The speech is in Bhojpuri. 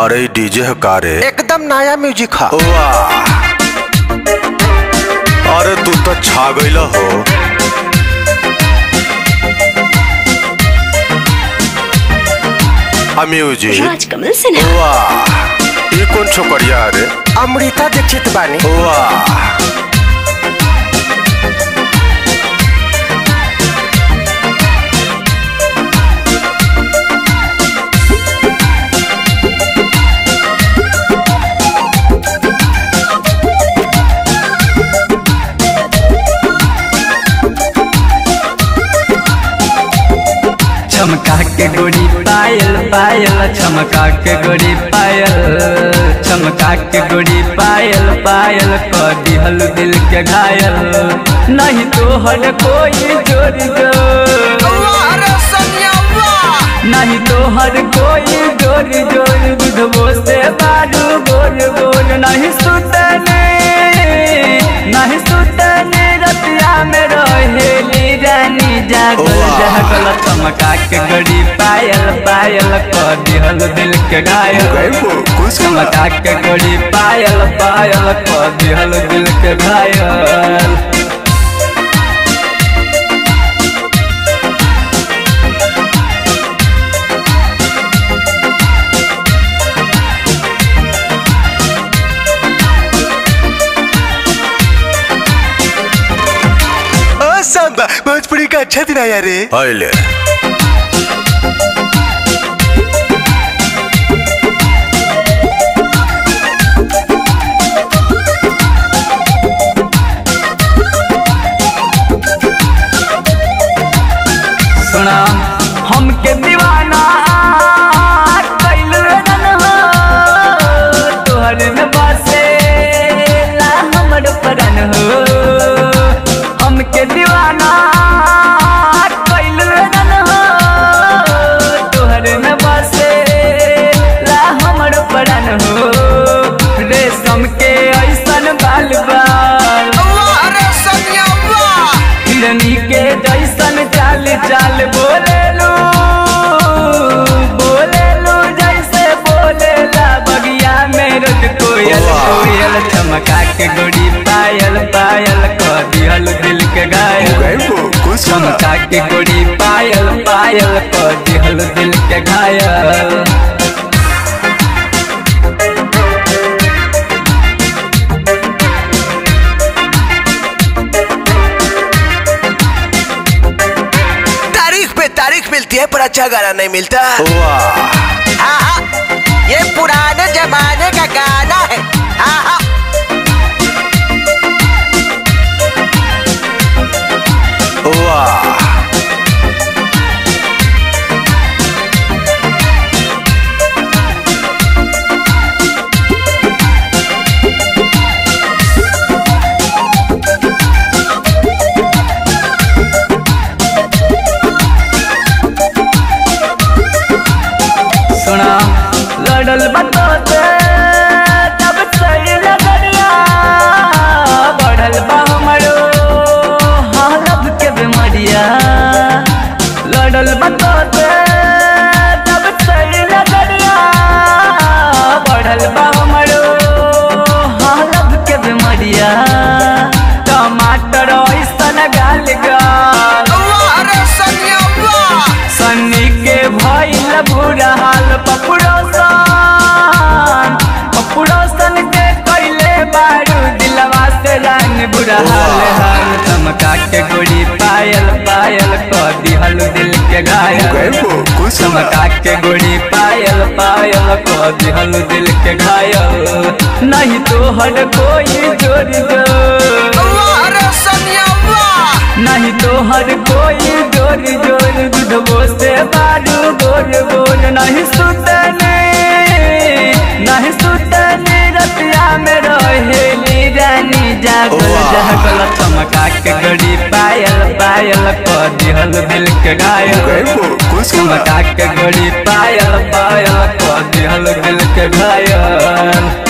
अरे डीजे है का रे एकदम नया म्यूजिक है वाह अरे तू तो छा गईल हो आ म्यूजिक राजकमल सिन्हा वाह ये कौन छोकरिया रे अमृता दीक्षित बानी वाह चमका के गोरी पायल पायल चमका के गोरी पायल चमका के गोरी पायल पायल कर दिहल दिल के घायल नहीं तो हर कोई जोड़ी जो नहीं तो हर कोई जोड़ी जोड़ी दूधबो से बारू गोर गोर नहीं सुतने नहीं सुतने रतिया में रहेली रानी जागल वाह। जागल चमका के गड़ी पायल पायल कर दिहल दिल के घायल चमका के गड़ी पायल पायल कर दिहल दिल के घायल ओ सांबा भोजपुरी का अच्छा दिन आया रे अले सुना हमके दीवाना कैल रन हो तोहर में बसे ला हमर परन हो हमके दीवाना कैल रन हो तोहर में बसे ला हमर परन हो रेशम के ऐसन बाल बाल हिरनी के जैसन चाल चाल बोले लो बोले लो जैसे बोले ला बगिया में रोज कोयल वाह। कोयल चमका के गोड़ी पायल पायल कर दिहल दिल के घायल चमका के गोड़ी पायल पायल कर दिहल दिल के घायल तारीख पे तारीख मिलती है पर अच्छा गाना नहीं मिलता वाह हाँ हाँ ये पुराने जमाने का गाना है हाँ हाँ वाह सुना लड़ल बतोते तब सही लगड़िया बढ़ल बा हमरो हालब के बीमारिया लड़ल बतोते तब सही लगड़िया बढ़ल बा हमरो हालब के बीमारिया टमाटर ऐसन गाल गाल सन्नी के भइल बुरा हाल पपुड़ोसन पपुड़ोसन के कैले बारू दिलवा से रंग बुरा हाल हाल चमका के गोड़ी पायल पायल कर दिहल दिल के घायल चमका के गोड़ी पायल पायल कर दिहल दिल के घायल नहीं तो हर कोई जोड़ी जो नहीं तो हर कोई जोर जोर दूधबो से बारू गोर गोर नहीं सुतने नहीं सुतने रतिया में रहेली रानी जागल वाह। जागल चमका के गड़ी पायल पायल कर दिहल दिल के घायल चमका के गड़ी पायल पायल कर दिहल दिल के घायल